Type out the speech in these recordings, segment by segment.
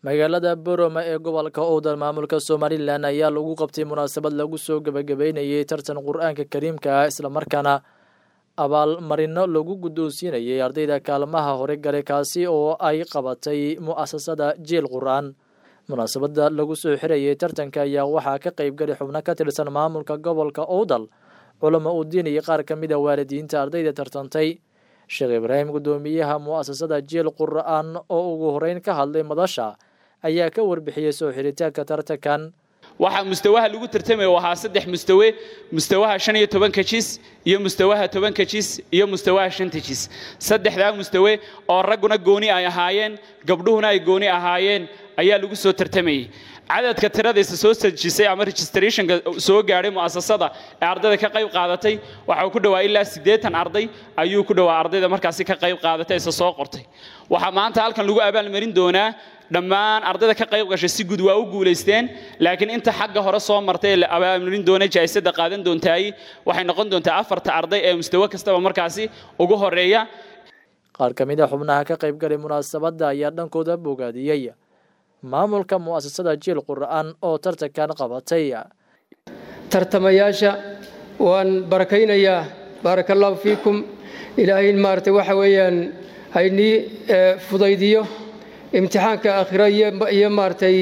magaalada boroma ee gobolka owdal maamulka somalilan ayaa lagu qabtay munaasabad lagu soo gebagabeynayay tartan qur-aanka kariimka ah islamarkaana abaalmarino lagu guddoonsiinayay ardayda kaalmaha hore gale kaasi oo ay qabatay mu'asasada jiil qur-aan munaasabada lagu soo xirayay tartanka ayaa waxaa ka qeybgali xubno ka tirsan maamulka gobolka owdal culamo udiin iyo qaar ka mid a waalidiinta ardayda tartantay sheekh ibraahim guddoomiyaha mu'asasada jiil qur-aan oo ugu horeyn ka hadlay madasha ayaa ka warbixiyey soo xiritaanka tartankan waxaa mustawaha lagu tartamaya ahaa saddex mustawe mustawaha shan iyo tobanka jis iyo mustawaha tobanka jis iyo mustawaha shanta jis saddexdaa mustawe oo ragguna gooni ay ahaayeen gabdhuhuna ay gooni ahaayeen ayaa lagu soo tartamayay cadadka tiradiisa soo sajisay ama registrationka soo gaadhay mu'asasada ee ardayda ka qayb qaadatay waxa uu ku dhowaa ilaa siddeetan arday ayuu ku dhowaa ardayda markaasi ka qayb qaadatay isa soo qortay waxaa maanta halkan lagu abaalmarin doonaa dhammaan ardayda ka qayb gashay si guud waa u guulaysteen laakiin inta xagga hore soo martay la abaalmarin doona jaa'isada qaadan doontaay waxay noqon doontaa afarta arday ee mustawe kastaba markaasi ugu horeeya qaar ka mid a xubnaha ka qaybgalay munaasabadda ayaa dhankooda bogaadiyey maamulka mu'asasada jiil qur-aan oo tartankan qabatay tartamayaasha waan barakaynayaa baaraka allahu fiikum ilaahay maaragtay waxa weeyaan haynii fudaydiyo imtixaanka aakhiro iyo maaragtay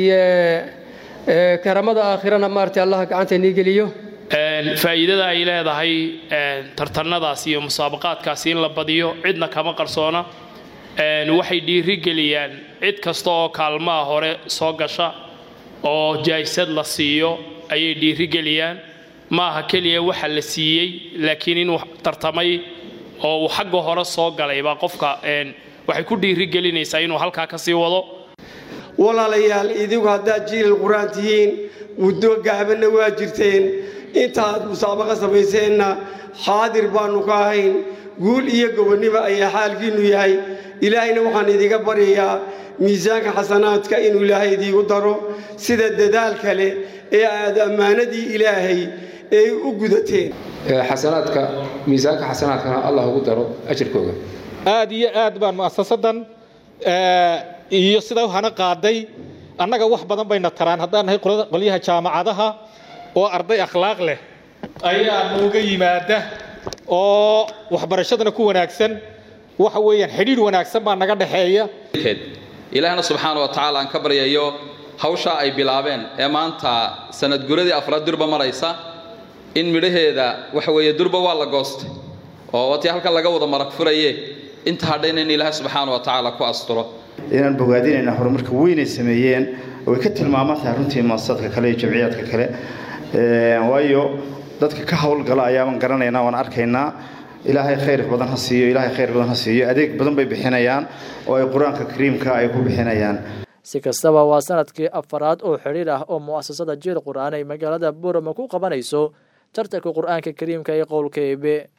karamada aakhirana maaragtay allah gacanta inii geliyo faa'iidada ay leedahay tartanadaas iyo musaabaqaadkaasi in la badiyo cidna kama qarsoona waxay dhiiri geliyaan cid kasta oo kaalmaha hore soo gasha oo jaa'isad la siiyo ayay dhiiri geliyaan ma aha keliya waxa la siiyey laakiin inuu tartamay oo uu xagga hore soo galay baa qofka waxay ku dhiiri gelinaysaa inuu halkaa ka sii wado walaalayaal idigu haddaad jiilal qur-aan tihiin muddo gaabanna waa jirteen intaaad musaabaqa samayseenna xaadir baannu ka ahayn guul iyo gobonnimo ayaa xaalkiinnu yahay ilaahayna waxaan idiga baryayaa miisaanka xasanaadka inuu ilaahay idiigu daro sida dadaal kale ee aad ammaanadii ilaahay ay u gudateen xasanaadka miisaanka xasanaadkana allah ugu daro ajirkooga aad iyo aad baan mu'asasadan iyo sida hana qaaday annaga wax badan bayna taraan haddaan nahay qolyaha jaamacadaha oo arday akhlaaq leh ayaa nooga yimaada oo waxbarashadana ku wanaagsan waxa weeyaan xidhiidh wanaagsan baa naga dhexeeya ilaahna subxaana wa tacaala aan ka baryayo hawshaa ay bilaabeen ee maanta sanad guradii afraad durba maraysa in midhaheeda waxa weeye durba waa la goostay oo watii halkan laga wada marag furaye inta hadhayna in ilaahay subxaana wa tacaala ku asturo inaan bogaadinayna horumarka weynay sameeyeen way ka tilmaaman tahay runtii maasadka kale iyo jamciyaadka kale waayo dadka ka howlgala ayaaban garanaynaa waan arkaynaa ilaahay khayr badan ha siiyo ilaahay khayr badan ha siiyo adeeg badan bay bixinayaan oo ay qur-aanka kariimka ay ku bixinayaan si kastaba waa sanadkii afaraad oo xidhiir ah oo mu'asasada jiil qur-aan ay magaalada borama ku qabanayso tartanka qur-aanka kariimka ee qowlka eebe